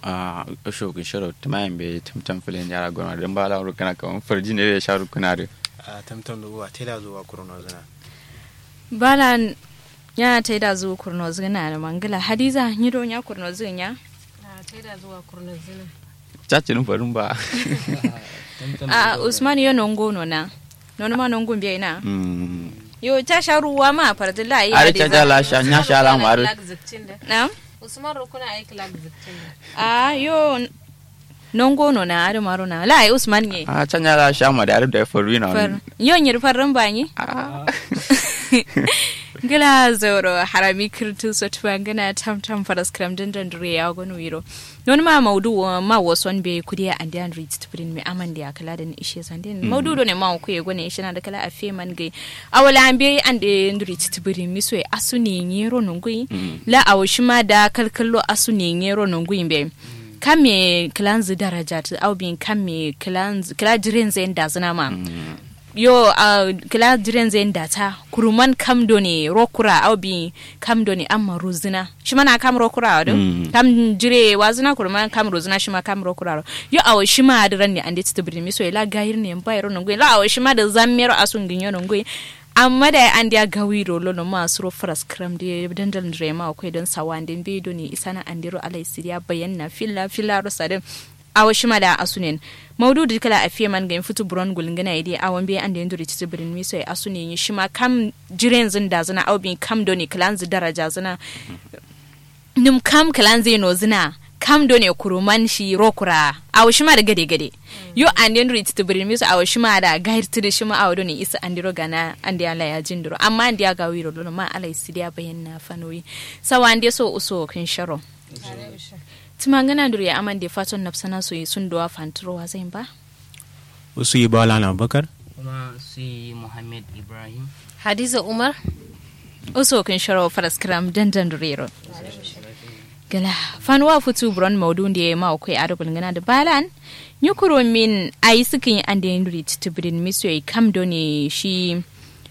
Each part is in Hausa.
a shogun shiro tumayin bai tamtam filin yara gona don ba la rukuna kaman farji ne ya sha rukuna da a tamtam da uwa tela zuwa kurno zina bala ya ta da zuwa kurno zina da mangala hadiza ni don ya kurno zina a taida zuwa kurna zina cacin farin ba a usman yo nongo no na nono ma nongo biya ina Mm. yo ta sha ruwa ma fardi la yi Ari caca la sha nya sha la maru na usman rukuna ai club ziktin da a yo nongo no na ari maro na la yi usman ne a can ya la sha ma da da faru na far yo nyir farran ba ni gila zoro harami kirtu so tuwa gana tam tam faras kram din dan dure ya gonu wiro non ma maudu wa ma wason be kudi an dan read to bring me aman dia kala da ni ishe san din maudu do ne ma ku ye gone ishe na da kala a fe man gai awala an be an de read to bring mi so asu ne nyero nungui la awshima da kalkallo asu ne nyero nungui be kame kilanzi daraja ta au bin kame kilanzi kila jiren zai da zina ma yo uh, kila jiren zai da ta kuruman kam do ne rokura au bin kam do ne amma ruzina shi mana kam rokura wa do Mm. kam jire wazina kuruman kam ruzina shi ma kam rokura wa yo awo shi ma da ran ne an da ta birni so la gayir ne ba yaro nungwe la awo shi ma da zammero asun ginyo nungwe amma da an da gawi rolo no ma suro faras kram da dandal drema akwai don sawan din bedo ne isana andiro alai siriya bayanna filla filla rosadin awa shima da asunen maudu da kala afiye man ga fitu buron gulngana idi awan be ande nduri titi birin miso ya asunen yi shima kam jiren zin da zina au bin kam doni kalan zi daraja zina nim kam kalan zai no zina kam doni kuruman shi rokura awa shima da gade gade yo ande nduri titi birin miso awa shima da gair tidi shima awa doni isa andiro gana ande ala ya jindiro amma ande ya gawiro lono ma ala isidiya bayanna fanoyi sawa ande so uso kin sharo tumangana nduri ya amande faton nafsana so yi sun dowa fanturowa zai ba wasu yi bala na bakar kuma sai muhammad ibrahim hadiza umar uso kin sharo faras kram dandan durero gala fanwa futu bron maudu da ya ma kai arabul ngana da balan nyukuro min ayi sukin ande nduri titibrin miso yi kam do ne shi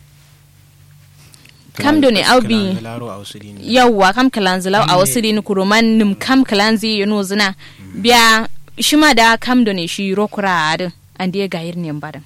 kam do ne aubi laro a wasu dini yawwa kam kalanzi law a wasu dini kuruman nim kam kalanzi yano zina biya shima da kam do ne shi rokura adin ande gayir ne badan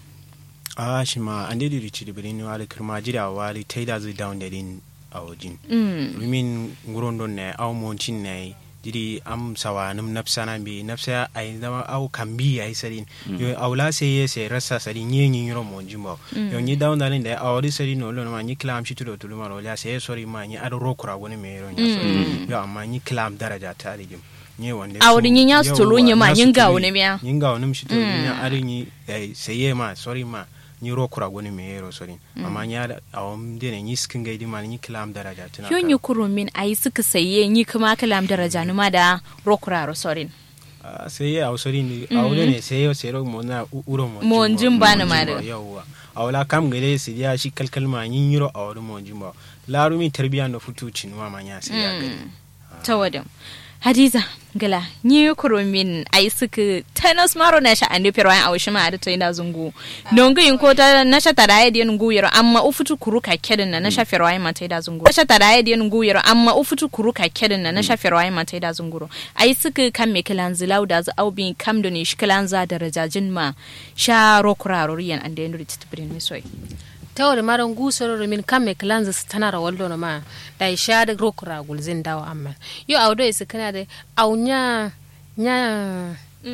a shi ma an dai rici da birin wali kirma jira wali taida zai down da din a wajin mm. rumin guron don ne au moncin ne jiri am sawa num nafsana bi nafsa ay zama au kambi ay sarin yo awla se ye se rasa sarin ye nyi yoro monjin ba yo nyi down dalin da awri sarin no lo ma nyi klam shi tudo tulo maro la se sori ma nyi ado rokura woni me yoro nya so yo amma nyi klam daraja ta rigim nye wande A wurin yin ya su tulu nye ma, yin ga wani miya. yin ga wani shi tulu nya ari nyi eh, seye ma sori ma nyi rokura woni me yoro sori amma nya awam dene nyi skin ga di ma nyi klam daraja tana Yon yi kuro min a yi suka saye yi kuma kalam daraja numa da rokuraro sorin. Ah, sai ya ausari ni aure ne sai ya sai mo na u- uro mo Mo njin ba na ma da. yawa awla kam gele sai ya shi kalkal ma yin yiro aure mo njin ba laru mi tarbiya no futu cinwa ma nya sai ya gani Ta wadin. Hadiza gala yi kuro min a yi suka tanas maro na sha ande perwa a washi ma da ta yi da zungu. Nongu yin ko ta na sha tada ya diyan guyero amma ufutu kuru ka kedin na na sha perwa ma ta yi da zungu. Na sha tada ya diyan guyero amma ufutu kuru ka kedin na na sha perwa ma ta yi da zunguro. A yi suka kan me kilan zilau da zu au bin kam da ne shi kilan za da rajajin ma sha rokuraro riyan ande yin riti tibirin mi soy. tawar maran gusoro min kamme klanza stanara wallo no ma da isha da rokura gulzin dawo amma yo awdo isi kana da aunya nya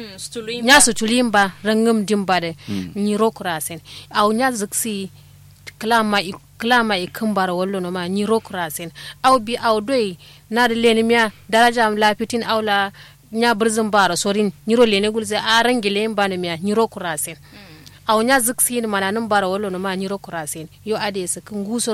nya su tulimba rangum dimba da ni rokura sen aunya ziksi klama i klama i kambar wallo no ma ni rokura sen aw bi awdo na da leni miya daraja am lafitin awla nya birzin bara sorin nyiro lene gulze a rangile mbana miya nyiro kura sen aw nya ziksi ni mana nan bara wallo no ma nyiro kura sen yo ade su kun gusoro